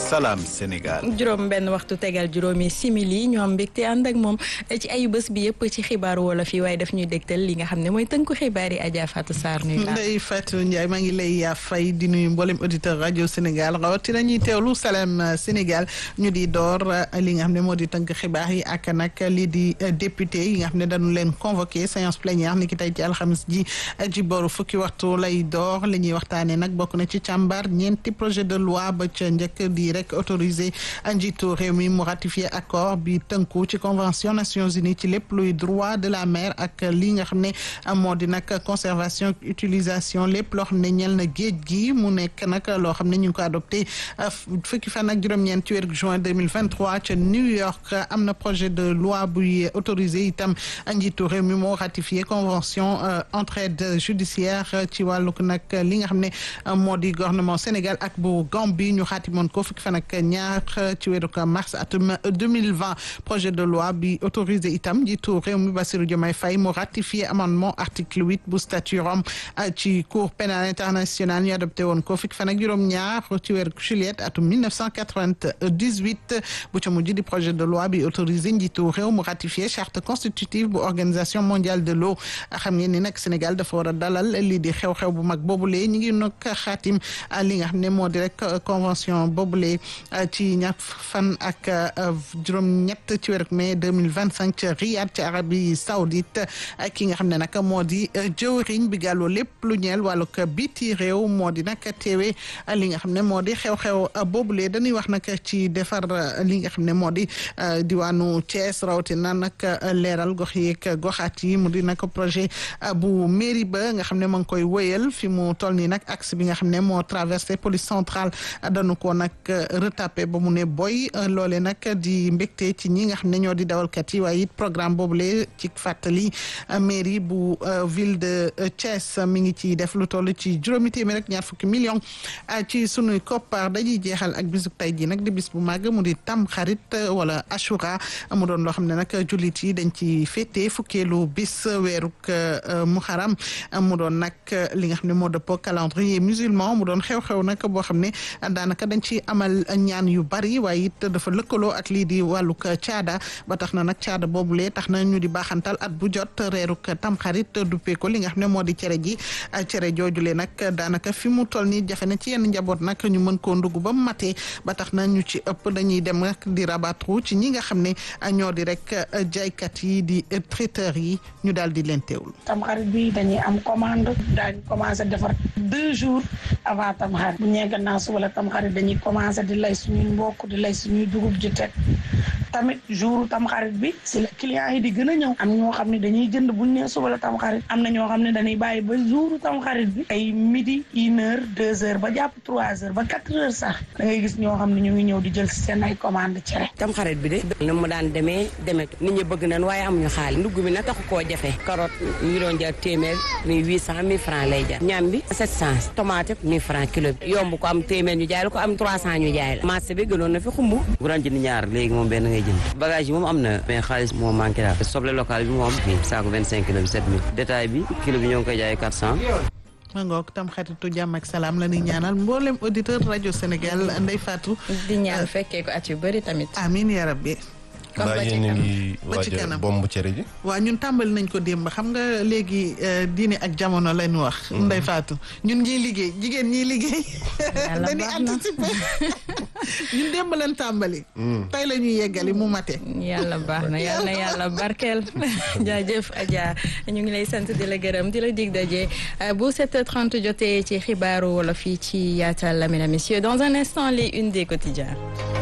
salaam Sénégal. juróom benn waxtu tegal juróomi simili ñu am mbégte ànd ak moom ci ayu bés bi yëpp ci xibaaru wolof yi waaye daf ñuy dégtal li nga xam ne mooy tënku xibaar yi Adja Fatou Sarr nuyu naa. Ndeye Fatou Ndiaye maa ngi lay fay di nuyu mboolem auditeur rajo Sénégal rawatina ñuy teewlu salaam Sénégal ñu di door li nga xam ne moo di tënk xibaar yi ak nag lii di député yi nga xam ne dañu leen convoqué séance plénière ni ki tey ci alxamis ji ci booru fukki waxtu lay door li ñuy waxtaanee nag bokk na ci càmbar ñeenti projet de loi ba ca njëkk di rek autorisé njiitu réew mi mu ratifié accord bi tënku ci convention Nations Unies ci lépp luy droit de la mer ak li nga xam ne moo di nag conservation utilisation lépp loo xam ne ñel na géej gi mu nekk nag loo xam ne ñu ngi ko adopté fukki fan ak juróom-ñeent ci weeru juin 2023 ca New York am na projet de loi buy autorisé itam njiitu réew mi moo ratifié convention entraide judiciaire ci wàllu nag li nga xam ne moo di gouvernement Sénégal ak bu Gambie ñu xaatimoon ko fukki fan ak ñaar ci weeru mars atum 2020 projet de loi bi autorisé itam njiitu réew mi Bassirou Diomaye Faye mu ratifié amendement article huit bu statut Rome ci cour pénale internationale ñu adopté woon ko fukki fan ak juróom-ñaar ci weeru juillet atum 1998 bu ca mujj di projet de loi bi autorisé njiitu réew mu ratifié charte constitutive bu organisation mondiale de l'eau xam ngeen ni nag Sénégal dafa war a dalal lii di xew-xew bu mag boobule ñu ngi nag xaatim li nga xam ne moo di rek convention boobule ci ñaar fan ak juróom-ñett ci weeru mai 2025 ca Riyad ci Arabie Saoudite ki nga xam ne nag moo di jëwriñ bi gàlloo lépp lu ñeel wàllug biti réew moo di nag teewe li nga xam ne moo di xew-xew boobule dañuy wax nag ci defar li nga xam ne moo di diwaanu Thiès rawatina nag leeral gox yeeg goxaat yi mu di nag projet bu mairie ba nga xam ne ma ngi koy wëyal fi mu toll nii nag axe bi nga xam ne moo traversé police centrale dañu ko nag retapé ba mu ne boy loole nag di mbégte ci ñi nga xam ne ñoo di dawalkat yi waaye it programme boobule ci fàttali mairie bu ville de Thiès mi ngi ci def lu toll ci juróomi téeméer rek ñaar fukki million ci sunuy koppar dañuy jeexal ak bisu tey ji nag di bis bu màgg mu di tam xarit wala ashura mu doon loo xam ne nag jullit yi dañ ci féete fukkeelu bis weeruk muharam mu doon nag li nga xam ne moo dëppoo calendrier musulman mu doon xew-xew nag boo xam ne daanaka dañ ci amal ñaan yu bari waaye it dafa lëkkaloo ak lii di wàllug caada ba tax na nag caada boobulee tax na ñu di baaxantal at bu jot reeruk tamxarit duppee ko li nga xam ne moo di cere ji cere joojule nag daanaka fi mu toll nii jafe na ci yenn njaboot nag ñu mën koo ndugg ba matee ba tax na ñu ci ëpp dañuy dem nag di rabattre ci ñi nga xam ne ñoo di rek jaaykat yi di traiteur yi ñu daal di leen teewlu. tamxarit bi dañuy am commande daañu commencé defar deux jours avant tamxarit bu ñee gannaaw suba la tamxarit dañuy commencé di lay suñuy mbokk di lay suñuy dugub ji teg tamit jour tamxarit bi si la clients yi di gën a ñëw am ñoo xam ne dañuy jënd buñ nee suba la tamxarit am na ñoo xam ne dañuy bàyyi ba jour tamxarit bi ay midi une heure deux heures ba jàpp trois heures ba quatre heures sax da ngay gis ñoo xam ne ñu ngi ñëw di jël si seen ay commande cere tamxarit bi de na mu daan demee demee nit ñi bëgg nañ waaye amuñu xaalis ndugg bi na taxu koo jafe carotte ñu ngi doon jar téeméer ni huit cent mille francs lay jar ñam bi sept cent tomate mille francs kilo bi yomb ko am téeméer ñu jaay la ko am trois cent ñu jaay la marché bi gënoon na fi xumb bu daan jënd ñaar léegi moom benn ngay jënd bagage yi moom am na mais xaalis moo manqué daal soble local bi moom fii saako vingt cinq kilo bi sept mille détail bi kilo bi ñoo ngi koy jaayee quatre cent ma ngoog tam xaritu jàmm ak salaam la ñuy ñaanal mboolem auditeur rajo Sénégal Ndeye Fatou di ñaan fekkee ko at yu bëri tamit. amiin yaa rabbi mbaa yéen a ngi waaj a bomb cere ji waaw ñun tàmbali nañ ko démb xam nga léegi diine ak jamono lañ wax Ndeye Fatou ñun ñiy liggéey jigéen ñiy liggéey dañuy anticiper ñun démb lañ tàmbali tey la ñuy yeggali mu mate yàlla baax na yàlla na yàlla barkeel jaajëf Adja ñu ngi lay sant di la gërëm di la dig daje bu 7h30 jotee ci xibaaru wolof yi ci yaatal mesdames et messieurs dans un instant les unes des quotidiens